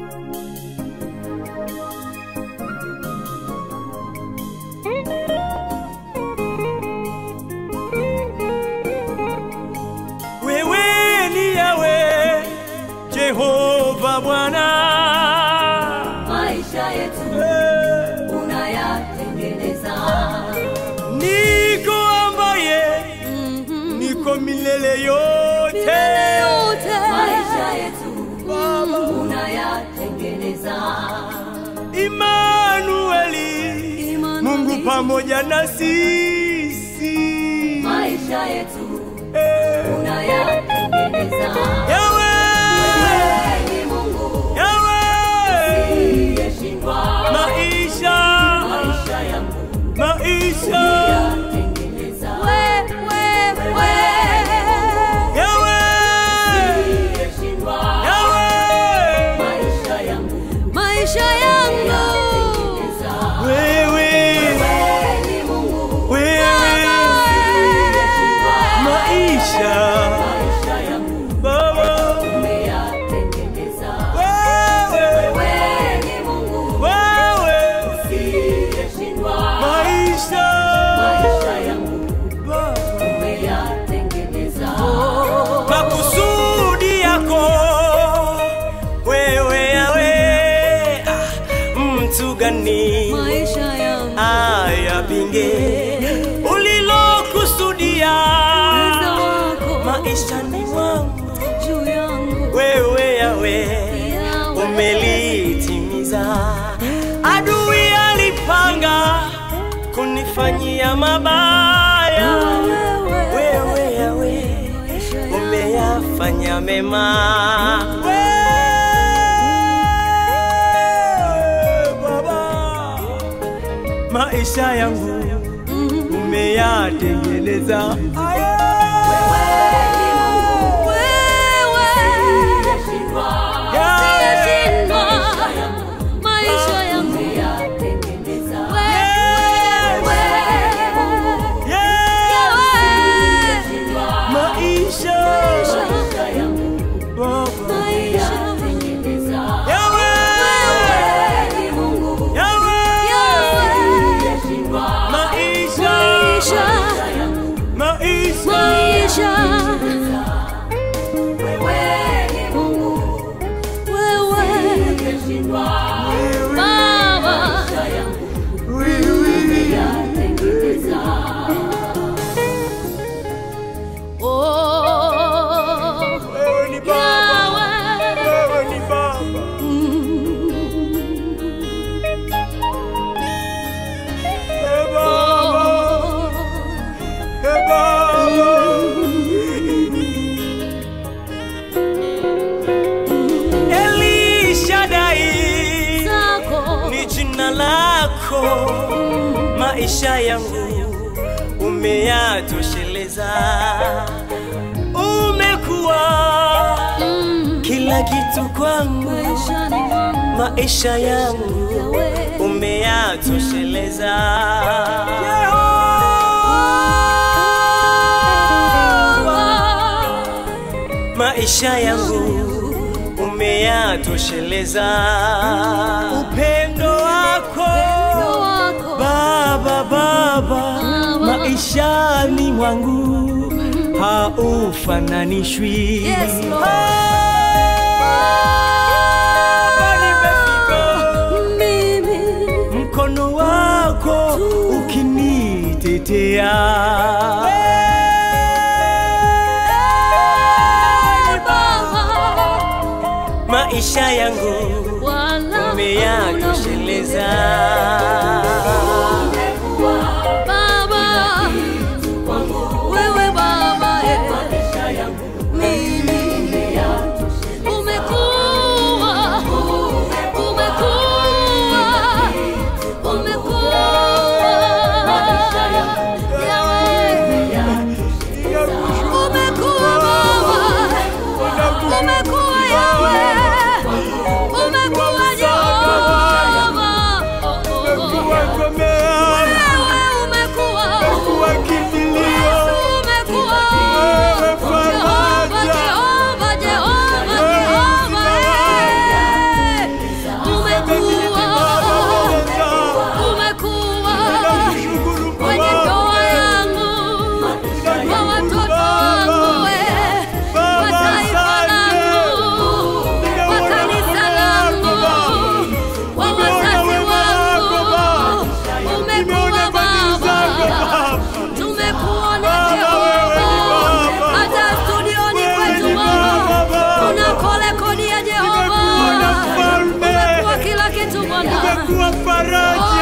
Wewe ni Yawe Jehova Bwana, maisha yetu Eh, unayatengeneza niko ambaye niko milele yote. maisha yetu unayatengeneza Imanueli, Mungu pamoja na sisi. maisha yetu Eh, unayatengeneza Yawe, Wewe ni Mungu Yawe, uliyeshindwa maisha, maisha yangu maisha, unayatengeneza Yawe, uliyeshindwa Yawe. maisha yangu maisha yangu unayatengeneza Wewe, Wewe ni Mungu wewe, uliyeshindwa maisha, maisha yangu Baba, umeyatengeneza wewe, Wewe ni Mungu wewe, uliyeshindwa maisha, maisha yangu Baba. umeyatengeneza makusudi yako wewe yawe ah, mtu gani maisha yangu ayapinge ulilokusudia uwezo wako maishani mwangu juu yangu wewe yawe Yawe. umelitimiza adui alipanga kunifanyia mabaya wewe yawe umeyafanya mema Wewe, Baba, maisha yangu umeyatengeneza uliyeshindwa Yawe, maisha yangu umeyatengeneza Yewe, Yewe, maisha maisha yangu Baba, umeyatengeneza Yawe, Wewe ni Mungu Yawe, uliyeshindwa maisha maisha yangu maisha Wewe ni Mungu uliyeshindwa maisha yangu umeyatengeneza wewe ni Baba, wewe ni Baba. Ee Baba, Ee Baba. Elishadai ni jina lako, maisha yangu umeyatosheleza, umekuwa kila kitu kwangu, maisha yangu umeyatosheleza. Yehova, maisha yangu umeyatosheleza, upendo wako Baba, Baba, maishani mwangu haufananishwi. Yes, Lord. Hapa nimefika, mkono wako ukinitetea. Maisha yangu umeyatosheleza. maisha yangu maisha yangu Umekuwa Yawe, umekuwa Jehova. Umekuwa kuwa faraja